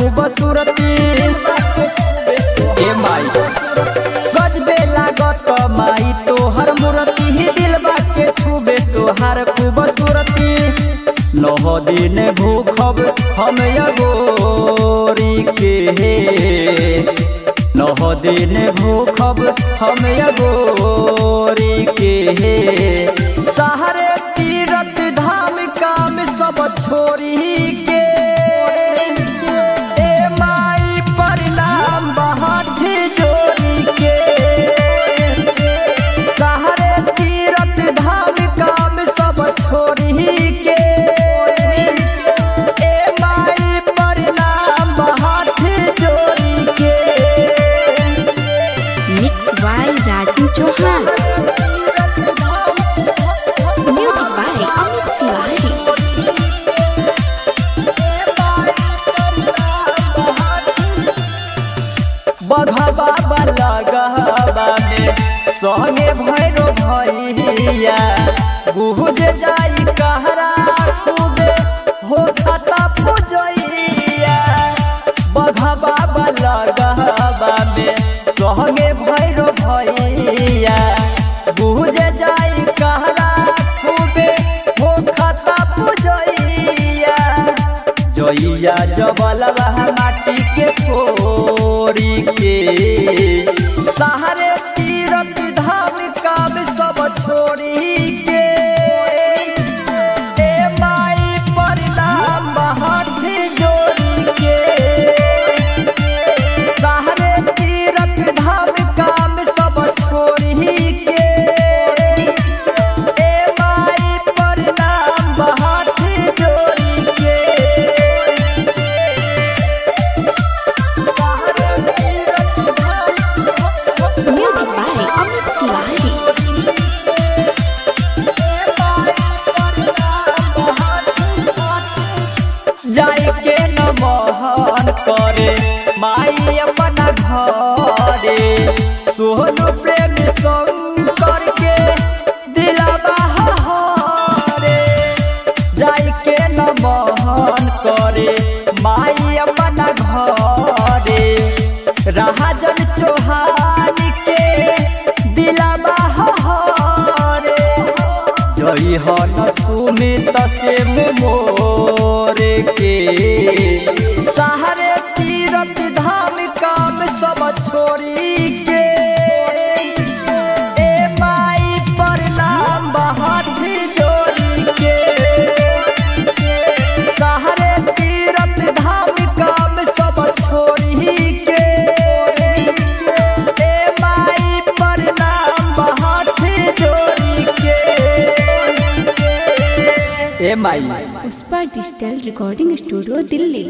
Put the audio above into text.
खूबसूरती ए माई गजबे लागत माई तोहर मूर्ति ही दिलबा के छुबे तोहार खूबसूरती नौ दिन भूखब हम अगोरी के नौ दिन भूखब हम अगोरी के सहरे तीरथ धाम काम सब छोड़ी के ए माई परिणाम बहुत जोड़ी के सहरे तीरथ धाम काम सब छोड़ी के ए माई परिणाम बहुत जोड़ी के mix by Raju Chauhan music by Amit Tiwari बघवा लगवा में संगे भैरो भैया बुझ जाई कहरा खूबे हो खाता पूजैया बघवा लगवा में संगे भैरो भैया बुझ जाई कहरा खूबे हो खाता पूजैया जइया जबलवा माटी के कोरी के सहारे तीरथ धाम काम सब छोड़ी के ए माई परिणाम हाथ जोड़ी के सहारे तीरथ धाम काम सब छोड़ी के ए माई परिणाम हाथ जोड़ी के म्यूजिक बाय अमित तिवारी जाय के न मोहन करे माई अपना घरे सोहन प्रेम शंकर के दिलावा हरे जाय के न मोहन करे माई अपना घरे राजन चौहान के दिलावा हरे जई हन सुमित से मोरे के सहारे तीरथ धाम काम सब छोड़ी के ए माई प्रणाम हाथ जोड़ी के सहारे तीरथ धाम काम सब छोड़ी के ए माई प्रणाम हाथ जोड़ी के ए माई Pushpa digital recording studio Delhi